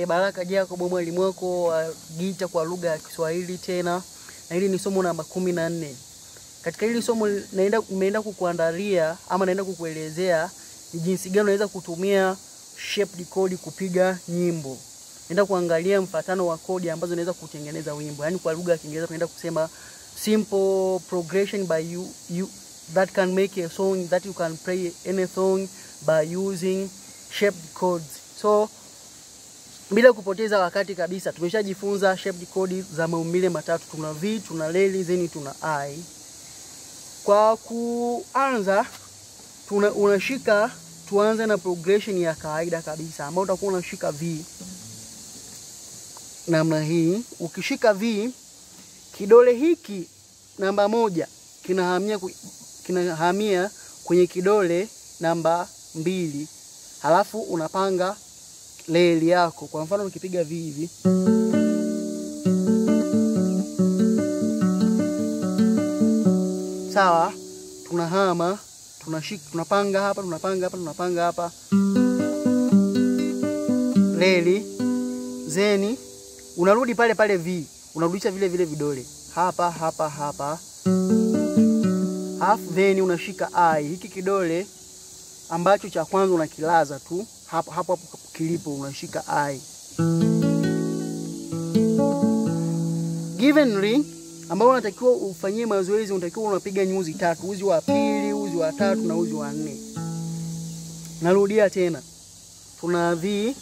e, Baraka Jacob mwalimu wako wa gita kwa lugha ya Kiswahili tena, na hili ni somo namba kumi na nne. Katika hili somo naenda nimeenda kukuandalia ama naenda kukuelezea ni jinsi gani unaweza kutumia shaped code kupiga nyimbo. Naenda kuangalia mfatano wa kodi ambazo unaweza kutengeneza wimbo, yaani kwa lugha ya Kiingereza tunaenda kusema simple progression by you, you that can make a song that you can play any song by using shaped codes. So bila kupoteza wakati kabisa, tumeshajifunza shaped code za maumbile matatu. Tuna V, tuna leli, then tuna I. Kwa kuanza tuna, unashika tuanze na progression ya kawaida kabisa ambayo utakuwa unashika V namna hii. Ukishika V, kidole hiki namba moja kinahamia kinahamia kwenye kidole namba mbili, halafu unapanga leli yako. Kwa mfano ukipiga V hivi sawa, tunahama tunashika, tunapanga hapa, tunapanga hapa, tunapanga hapa leli, zeni unarudi pale pale V, unarudisha vile vile vidole hapa hapa hapa, halafu then unashika I, hiki kidole ambacho cha kwanza unakilaza tu hapo hapo hapo kilipo, unashika I. Givenly ambao unatakiwa ufanyie mazoezi, unatakiwa unapiga nyuzi tatu, uzi wa pili, uzi wa tatu na uzi wa nne. Narudia tena, tuna V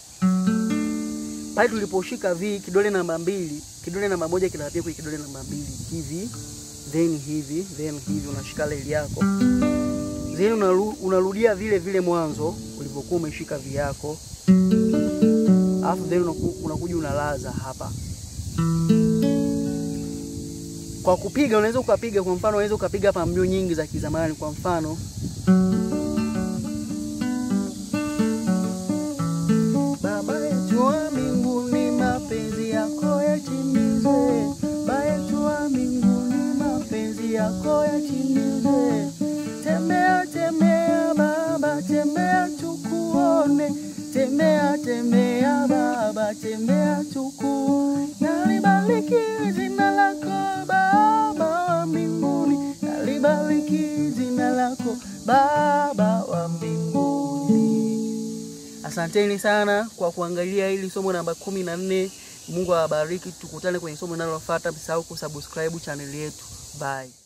pale tuliposhika V, kidole namba mbili, kidole namba moja kinapiga kwenye kidole namba mbili hivi, then hivi, then hivi, unashika leli yako, then unaru, unarudia vile vile mwanzo ulivyokuwa umeshika V yako, alafu then unakuja unalaza hapa. Kwa kupiga unaweza ukapiga, kwa mfano unaweza ukapiga hapa mbio nyingi za kizamani, kwa mfano Baba yetu wa mbinguni, mapenzi yako yatimizwe. Baba yetu wa mbinguni, mapenzi yako yatimizwe. Tembea tembea Baba, tembea tukuone. Tembea tembea Baba, tembea tukuone. Nalibariki jina lako Baba wa mbinguni, nalibariki jina lako Baba wa mbinguni. Asanteni sana kwa kuangalia hili somo namba kumi na nne. Mungu awabariki, tukutane kwenye somo linalofuata. Msahau kusubscribe chaneli yetu. Bye.